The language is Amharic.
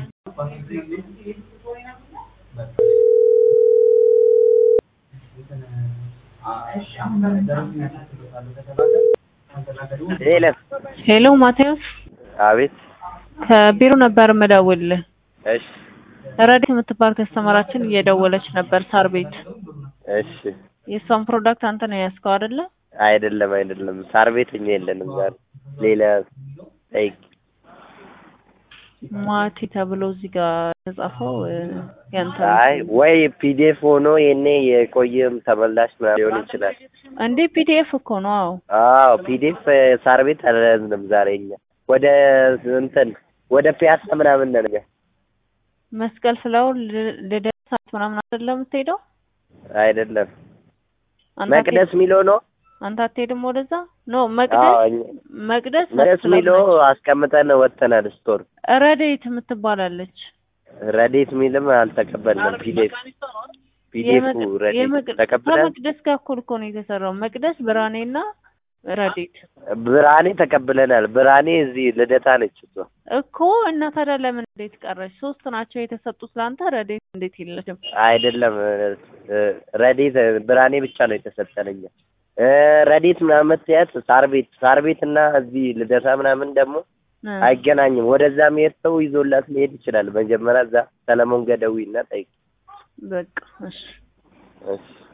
ሄሎ ሄሎ ማቴዎስ አቤት ከቢሮ ነበር የምደውልልህ። እሺ ረዲት የምትባል ከስተመራችን እየደወለች ነበር ሳር ቤት። እሺ የእሷን ፕሮዳክት አንተ ነው ያዝከው አይደለ? አይደለም አይደለም ሳር ቤት እኛ የለንም ዛሬ ሌላ ጠይቅ ማቲ ተብሎ እዚህ ጋር የተጻፈው እ፣ ያንተ ነው። አይ ወይ ፒዲኤፍ ሆኖ የኔ የቆየም ተመላሽ ምናምን ሊሆን ይችላል እንዴ ፒዲኤፍ እኮ ነው። አዎ አዎ ፒዲኤፍ ሳር ቤት አልያዝንም ዛሬ እኛ ወደ እንትን ወደ ፒያሳ ምናምን ነን እኛ መስቀል ፍላወር ል- ልደታ ሰዓት ምናምን አይደለም የምትሄደው? አይደለም አንተ መቅደስ አትሄድ- ሚሎ ነው አንተ አትሄድም ወደዛ? ኖ መቅደስ አዎ እኛ- መቅደስ መቅደስ መስቀል ሚሎ ነች። አስቀምጠን ወጥተናል ስቶር ረዴት የምትባላለች ረዴት ሚልም አልተቀበልንም ፒዲኤፍ ፒዲኤፉ የመቅ- ረዴት የመቅ- ተቀብለን ከመቅደስ ጋር እኩል እኮ ነው የተሰራው። መቅደስ ብርሃኔና ረዴት ብርሃኔ ተቀብለናል ብርሃኔ እዚህ ልደታ ነች እሷ እኮ እና ታዲያ ለምን እንዴት ቀረች? ሶስት ናቸው የተሰጡት ለአንተ። ረዴት እንዴት የለችም? አይደለም እ፣ ረዴት ብርሃኔ ብቻ ነው የተሰጠነኛ እ፣ ረዴት ምናምን የምትያት ሳር ቤት ሳር ቤት እና እዚህ ልደታ ምናምን ደግሞ እ፣ አይገናኝም ወደዛ መሄድ ሰው ይዞላት ሊሄድ ይችላል መጀመሪያ እዛ ሰለሞን ገደዊ እና ጠይቅ በቃ እሺ እሺ